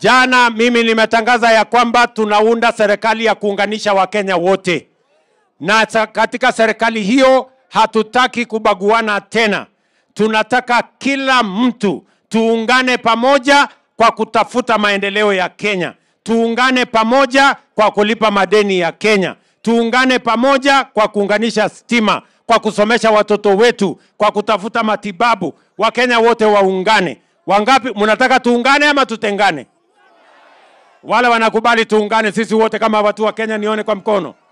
Jana mimi nimetangaza ya kwamba tunaunda serikali ya kuunganisha Wakenya wote, na sa- katika serikali hiyo hatutaki kubaguana tena. Tunataka kila mtu tuungane pamoja kwa kutafuta maendeleo ya Kenya, tuungane pamoja kwa kulipa madeni ya Kenya, tuungane pamoja kwa kuunganisha stima, kwa kusomesha watoto wetu, kwa kutafuta matibabu. Wakenya wote waungane. Wangapi mnataka tuungane ama tutengane? Wale wanakubali tuungane sisi wote kama watu wa Kenya, nione kwa mkono.